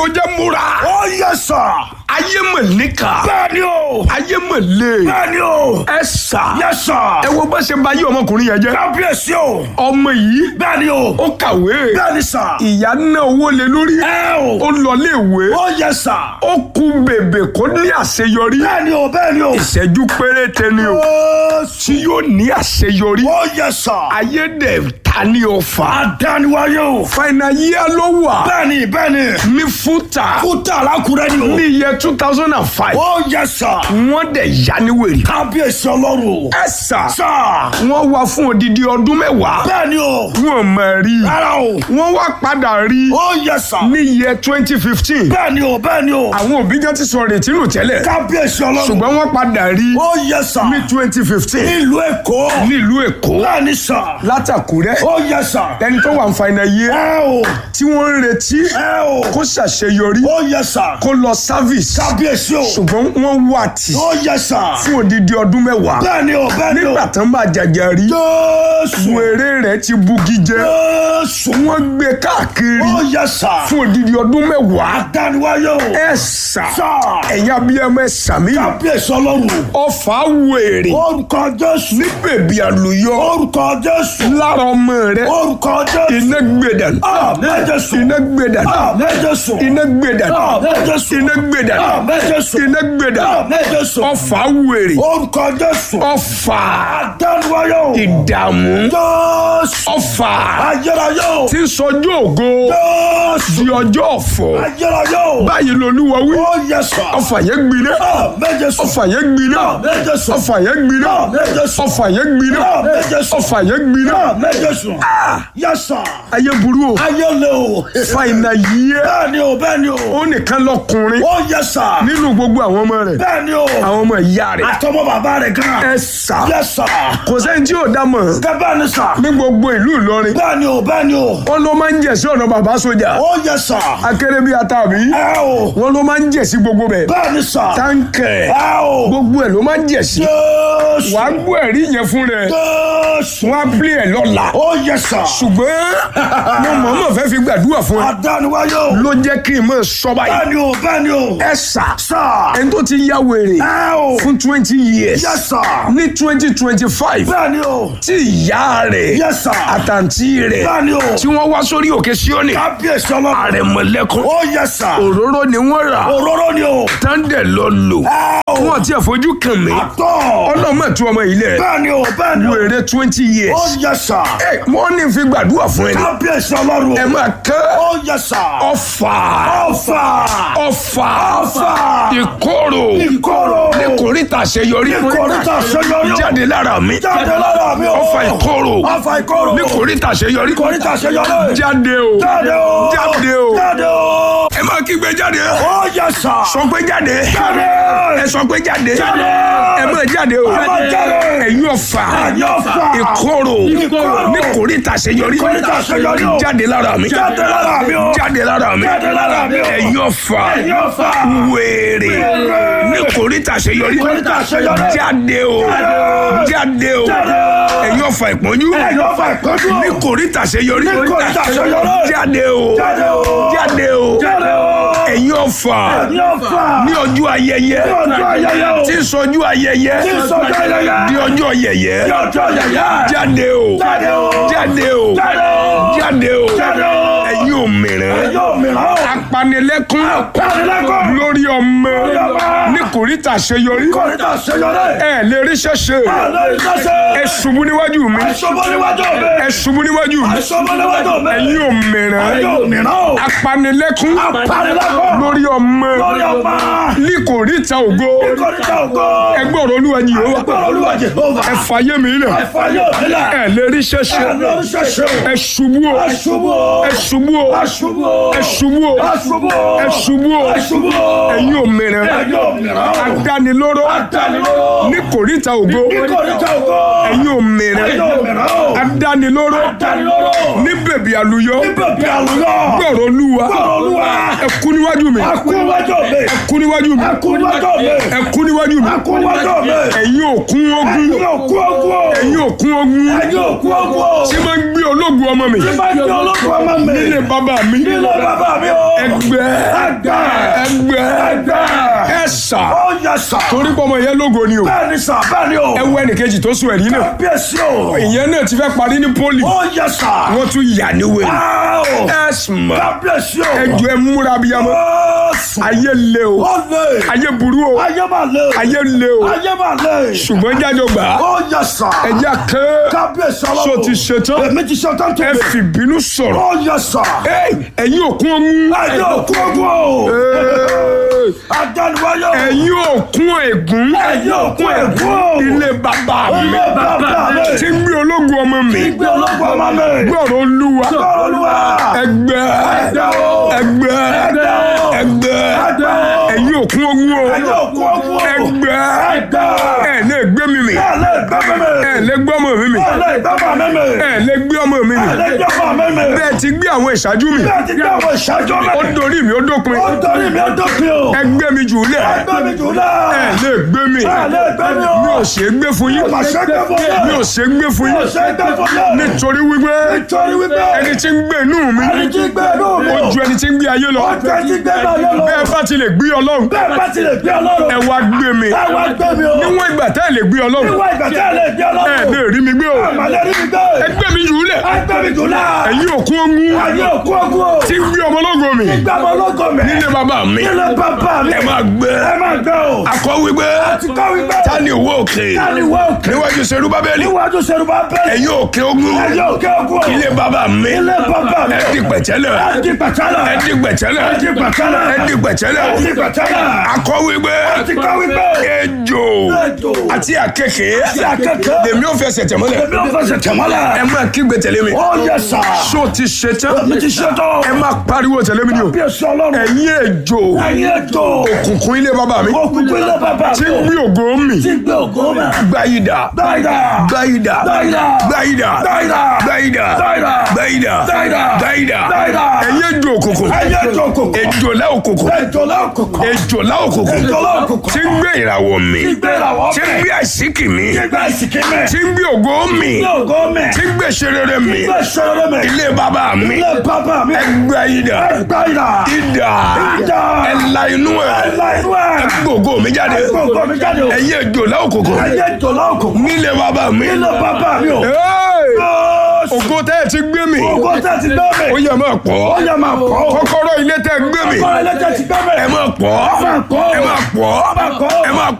ló jẹ́ múra. ó yẹ sà. ayé mọ̀ níkà. bẹ́ẹ̀ ni o. ayé mọ̀ lé. bẹ́ẹ̀ ni o. ẹ sà. yẹ sà. ẹ wo bá ṣe bá yí ọmọkùnrin yẹn jẹ́. kábíyèsí o. ọmọ yìí bẹ́ẹ̀ ni o. ó kàwé. bẹ́ẹ̀ ni sà. ìyá ná owó lé lórí. ẹ o. ó lọ léèwé. ó yẹ sà. ó kú bèbè kó ní àṣeyọrí. bẹ́ẹ̀ ni o bẹ́ẹ̀ ni o. ìṣẹ́jú péréte ni o. ó tí yóò ní àṣeyọrí. ó yẹ sà. ayé dẹ̀ ta ní ọfà. àdániwáyé o. fàìnà yíyá ló wà. bẹ́ẹ̀ ni bẹ́ẹ̀ ni. ní fúta. kúta alákùrẹ́ ni o. ní iye two thousand and five. ó yẹ sà. wọ́n dẹ̀ yá ní wèrè. kábíyèsí ọlọ́run o. ẹ sà. sà. wọ́n wá fún odidi ọdún mẹ́wàá. bẹ́ẹ̀ ni o. wọ́n mọ̀ rí. rárá o. wọ́n wá padà rí. ó yẹ sà. ní iye twenty fifteen. bẹ́ẹ̀ ni o bẹ́ẹ̀ ni o. àwọn òbí jẹ́ ti sọ retí nù tẹ́lẹ̀. kábíyèsí ọlọ́run. ṣùgbọ́n wọ́n padà rí. ó yẹ sà. ní twenty fifteen. nílùú èkó. nílùú èkó. bẹ́ẹ̀ ni sà. látàkúrẹ́. ó yẹ sà. ẹni tó wà ń fa iná yé. ẹ o. tí wọ́n ń retí. ẹ o. kó ṣàṣeyọrí. ó yẹ sà. kó lọ service. kábíyèsí o. ṣùgbọ́n wọ́n wà tì. ó yẹ sà. fún odidi ọdún mẹ́wàá. bẹ́ẹ̀ ni o bẹ́ẹ̀ ni o. nígbà tán bá jàjà rí. jésù. wèrè rẹ̀ ti bugi jẹ. jésù. wọ́n gbé káàkiri. ó yẹ sà. fún odidi ọdún mẹ́wàá. àdániwáyé o. ẹ sà. sà. ẹ̀yin abiyamọ ẹ sàmì. kábíyèsí ọlọ́run. ọfà wèrè. orúkọ jésù. ní bèbí àlùyọ. orúkọ jésù. lára ọmọ rẹ. orúkọ jésù. iná gbẹdàn. àmín jésù. iná gbẹdàn. àmín jésù. iná gbẹdàn. àmín jésù. iná gbẹdàn. àmín jésù. iná gbẹdàn. àmín jésù. ọfà wèrè. orúkọ jésù. ọfà àdániwáyé o. ìdààmú. jésù. ọfà ayérayé o. tí ń sọjú ògo jésù. di ọjọ́ ọ̀fọ̀. ayérayé o. báyìí lolúwa wí. ó yẹ sà. ọfà yẹn gbiná. àmín jésù. ọfà yẹn gbiná. àmín jésù. ọfà yẹn gbiná. àmín jésù. ọfà yẹn gbiná. àmín jésù. ọfà yẹn gbiná. àmín jésù. yẹ sà. ayé burú o. ayé le o. fàìnà yíyẹ. bẹ́ẹ̀ ni o bẹ́ẹ̀ ni o. ó nìkan lọkùnrin ó yẹ sà. nínú gbogbo àwọn ọmọ rẹ̀ bẹ́ẹ̀ ni o. àwọn ọmọ ìyá rẹ̀. àtọmọ bàbá rẹ̀ gan. ẹ sà yẹ sà. kò sẹ́ni tí ò dá mọ̀ bẹ́ẹ̀ ni sà. ní gbogbo ìlú Ìlọrin bẹ́ẹ̀ ni o bẹ́ẹ̀ ni o. wọn ló máa ń jẹ̀ sí ọ̀nà bàbá sójà ó yẹ sà. akéré bíi atàbí ẹ o. wọn ló máa ń jẹ̀ sí gbogbo bẹ̀ bẹ́ẹ̀ ni sà. táǹkẹ̀ ẹ o. gbogbo ẹ̀ ló máa ń jẹ̀ sí jésù. wàá gbọ́ ẹ̀rí yẹn fún rẹ̀ jésù. wọ́n á pílẹ̀ ẹ̀ lọ́la ó yẹ sà. ṣùgbọ́n mo mọ̀ọ́mọ̀ fẹ́ fi gbàdúrà fún ẹ àdániwáyé o. ló jẹ́ kí n mọ̀ sọ báyìí bẹ́ẹ̀ ni o bẹ́ẹ̀ ni o. ẹ sà sà. ẹni tó ti ya wèrè ẹ o. fún twenty years yẹ sà. ní twenty twenty five bẹ́ẹ̀ ni o. tí ìyá rẹ̀ yẹ sà. àtàntí rẹ̀ bẹ́ẹ̀ ni o. tí wọ́n wá sórí òkè Síónì kábíyèsí ọlọ́run. àrẹ̀mọ̀lẹ́kùn ó yẹ sà. òróró ni wọ́n rà òróró ni o. tándẹ̀ lọ lò ẹ o. wọ́n ti fojú kàn mí tọ́. ọlọ́mọ tú ọmọ ilẹ̀ bẹ́ẹ̀ ni o bẹ́ẹ̀ ni o. wèrè twenty years ó yẹ sà. ẹ wọ́n ní fi gbàdúrà fún ẹni kábíyèsí ọlọ́run. ẹ máa kẹ́ ó yẹ sà. ọfà ọfà. ọfà ọfà. ìkorò ìkorò. ní kòríta àṣeyọrí ìkòríta àṣeyọrí. jáde lára mi jáde lára mi o. ọfà ìkorò ọfà ìkorò. ní kòríta àṣeyọrí ìkòríta àṣeyọrí. jáde o jáde o. jáde o jáde o. ẹ máa kígbe jáde ó yẹ sà. sọ pé jáde jáde. ẹ sọ pé jáde Jáde. ẹ máa jáde o Ẹ máa jáde. ẹ̀yin ọ̀fà ẹ̀yin ọ̀fà. ìkorò Ìkorò. ní kòríta àṣeyọrí Ìkòríta àṣeyọrí o. jáde lára mi jáde lára mi o. jáde lára mi jáde lára mi o. ẹ̀yin ọ̀fà ẹ̀yin ọ̀fà. wèrè Wèrè. ní kòríta àṣeyọrí Ìkòríta àṣeyọrí. jáde o Jáde. jáde o Jáde. ẹ̀yin ọ̀fà ìpọ́njú ẹ̀yin ọ̀fà ìpọ́njú. ní kòríta àṣeyọrí Ní kòríta àṣeyọrí. jáde o jáde o. jáde o jáde o. ẹ̀yin ọ̀fà ẹ̀yin ọ̀fà. ní ọjọ́ ayẹyẹ ní ọjọ́ ayẹyẹ o. tí ń sọjú ayẹyẹ tí ń sọjọ́ ayẹyẹ. di ọjọ́ yẹyẹ ní ọjọ́ ayẹyẹ. jáde o jáde o. jáde o jáde o. jáde o jáde o. ẹ̀yin òmìrán ẹ̀yin òmìrán o. apanilẹ́kún Apanilẹ́kún. lórí ọmọ Lórí ọmọ. ní kòríta àṣeyọrí kòríta àṣeyọrí. ẹ lè rí ṣẹṣẹ lórí sẹ́sẹ́. ẹ ṣubú níwájú mi àìsọ́bọ̀ níwájú mi. ẹ ṣubú níwájú mi àìsọ́bọ̀ níwájú mi. ẹ̀yin òmìrán ẹ̀yin òmìrán o. apanilẹ́kún Apanilẹ́kún. lórí ọmọ lórí ọmọ. ní kòríta ògo kòríta ògo. ẹgbẹ́ ọ̀rọ̀ olúwa yìí ó ẹgbẹ́ olúwa Jèhófà. ẹ fàyè mi lẹ̀ ẹ̀fà yóò nílẹ̀. ẹ lè rí ṣẹṣẹ ẹ̀ lórí sẹ́sẹ́. ẹ ṣubú o aṣubú o. ẹ ṣubú o aṣubú o. ẹ ṣubú o aṣubú o. ẹ ṣubú o aṣubú o. ẹ̀yin òmìnira ẹ̀yin òmìrán o. adánilóró adánilóró. ní kòríta ògo kòríta ògo. ẹ̀yin òmìnira ẹ̀yin òmìrán o. adánilóró adánilóró. ní bèbí àlùyọ bèbí àlùyọ. gbọ̀rọ̀ olúwa gbọ́rọ̀ olúwa. ẹ kú níwájú mi Ẹ kú níwájú mi. ẹ kú níwájú mi Ẹ kú níwájú mi. ẹ kú níwájú mi Ẹ kú níwájú mi. ẹ̀yin òkun ogun Ẹ̀yin òkú ogun o. ẹ̀yin òkun ogun Ẹ̀yin òkú ogun o. tí máa ń gbé ológun ọmọ mi Tí bá gbé ológun ọmọ mi. nílé bàbá mi Nílé bàbá mi o. ẹgbẹ́ Ẹgbẹ́. ẹgbẹ́ Ẹgbẹ́. ẹ̀sà Ó yẹ sà. torí pọ́mọ yẹn lógo ni o Bẹ́ẹ̀ ni sà, bẹ́ẹ̀ ni o. ẹ wo ẹnìkejì tó sùn ẹ̀rí náà Kábíyèsí o. ìyẹn náà ti fẹ́ parí ní pólì Ó yẹ sà. wọ́n tún yà ní wèrè Áò. ẹ̀sùn Kábíyèsí o. ẹjọ́ ẹ múra bíyamọ Ó sùn. ayé le o Ó lè. ayé burú o Ayé máa lè. ayé le o Ayé máa lè. ṣùgbọ́n jájọ gbà á Ó yẹ sà. ẹjẹ́ ké Kábíyèsí ọlọ́run. so ti ṣetán Èmi ti ṣetán ẹ tèmi. fìbínú sọ̀rọ̀ Ó yẹ sà. Ey, ẹ̀yin òkun ogun Ẹ̀yin òkú ogun o. Ey, Adániwáyé o. ẹ̀yin òkun ègún Ẹ̀yin òkú ègún o. ilé bàbá mi Ilé bàbá mi. tí ń gbé ológun ọmọ mi Ìgbé ológun ọmọ mi. gbọ́rọ̀ olúwa Olúwa. ẹgbẹ́ Ẹgbẹ́ o. ẹgbẹ́ Ẹgbẹ́ o. ẹgbẹ́ Ẹgbẹ́ o. ẹ̀yin òkun ogun o Ẹ̀yin òkú ogun o. ẹgbẹ́ Ẹgbẹ́. ẹ̀ lè gbé mi mì Ẹ lè gbẹ́ mímì. ẹ̀ lè gbé ọmọ mi mì Ẹ lè gbẹ́ mọ̀ mímì. ẹ̀ lè gbé ọmọ mi mì Ẹ lè gbẹ́ mọ̀ mímì. bẹ́ẹ̀ ti gbé àwọn ìṣáájú mi Bẹ́ẹ̀ ti gbé àwọn ìṣáájú mi. ó dorí mi ó dópin Ó torí mi ó dópin o. ẹgbẹ́ mi jù lẹ̀ Ẹgbẹ́ mi jù náà. ẹ̀ lè gbé mi Ẹ lè gbẹ́ mi o. mi ò ṣe é gbé fún yín Mà ṣe gbẹ́ fún yín. mi ò ṣe é gbé fún Mi ò yín ṣe gbẹ́ fún yín. nítorí wípé Nítorí wípé. ẹni tí ń gbé inú mi Ẹni tí gbé inú mi ó o. ju ẹni tí ń gbé ayé lọ Ó ju ẹni tí gbé náà yọ lọ. bẹ́ẹ̀ bá ti lè gbé ọlọ́run Bẹ́ẹ̀ bá ti lè gbé ọlọ́run. ẹ wá gbé mi Ẹ wá gbé mi o. níwọ̀n ìgbà tẹ́ ẹ lè gbé ọlọ́run Níwọ̀n ìgbà tí ẹ lè gbé ẹ ọlọ́run. lè rí mi gbé o Àmàlẹ́ rí mi gbé. ẹgbẹ́ mi jù lẹ̀ Ẹgbẹ́ mi jù náà. ẹ̀yin òkun ogun Ayé òkú ogun o. tí ń gbé ọmọ ológo mi Gbé ọmọ ológo mi. nílé bàbá mi Nílé bàbá mi. ẹ máa gbé Ẹ máa gbé o. akọ wípé Ti kọ́ wípé. ta ni òwò òkè Ta ni wọ́n òkè? níwájú serú bábélì Níwájú Ṣerúbà bẹ́ẹ̀. ẹ̀yin òkè ogun Ayé òkè ogun o. ilé bàbá mi Ilé bàbá mi. ẹ di pẹ̀tẹ́lẹ̀ Ẹ di pẹ̀tẹ́lẹ̀. ẹ di pẹ̀tẹ́lẹ̀ Ẹ di pẹ̀tẹ́lẹ̀. ẹ di pẹ̀tẹ́lẹ̀ Ẹ di pẹ̀tẹ́lẹ̀. akọ wípé Ti kọ́ wípé. ejò Ejò. àti àkekè Àti àkekè. lèmi ò fẹsẹ̀ tẹ̀mọ́lẹ̀ Èmi ò fẹsẹ̀ tẹ̀mọ́lẹ̀. ẹ máa kígbe tẹ̀lé mi Ó yẹ sà. ṣó ti ṣe tán Mi ti ṣe tán. ẹ máa pariwo tẹ̀lé mi ni o Bí èso ọlọ́run. ẹ̀yin ejò Ẹyin ètò. òkùnkùn ilé bàbá mi Òkùnkùn ilé bàbá tí ń mi. gbé ògo mi Tí gbé ògo mi. gbáyìdá Dáìdá. gbáyìdá Dáìdá. gbáyìdá Dáìdá. gbáyìdá Dáìdá. gbáyìdá Dáìdá. gbáyìdá Dáìdá. ẹ̀yin ejò òkùnkùn Ẹyin ètò òkùnkùn. ejò lá òkùnkùn Ejò lọ́kùnkùn. ejò lá òkùnkùn Ejò lọ́kùnkùn. tí ń gbé ìràwọ̀ mi Tí gbé ìràwọ̀ tí ń mi. gbé àṣíkì mi Tí gbé ìsìnkí mi. tí ń gbé ògo mi Tí ògo mi. tí ń gbé ṣerere mi Tí gbé ìṣòro mi. ilé bàbá mi Ilé bàbá mi. gbáyìdá Dáìdá. ìdá Ìdá. ẹ̀la inú ẹ̀ Ẹ̀la inú ẹ̀. gbogbo mi jáde Gbogbo mi jáde o. ẹ̀yin ejò lá òkùnkùn Ẹyin ètò lọ́kùnkùn. nílé bàbá mi Ilé bàbá mi o. Hey! Jésù. ògo tẹ́ ẹ ti gbé mi Ògo tẹ́ ti gbé mi. ó yẹ máa Ó pọ̀ yẹ máa pọ̀ o. kọ́kọ́rọ́ ilé tẹ́ ẹ gbé mi Ọkọ ẹlẹ́jẹ̀ ti gbé mi. ẹ máa pọ̀ Ẹ máa pọ̀ o. ẹ máa pọ̀ Ẹ máa pọ̀ o. ẹ máa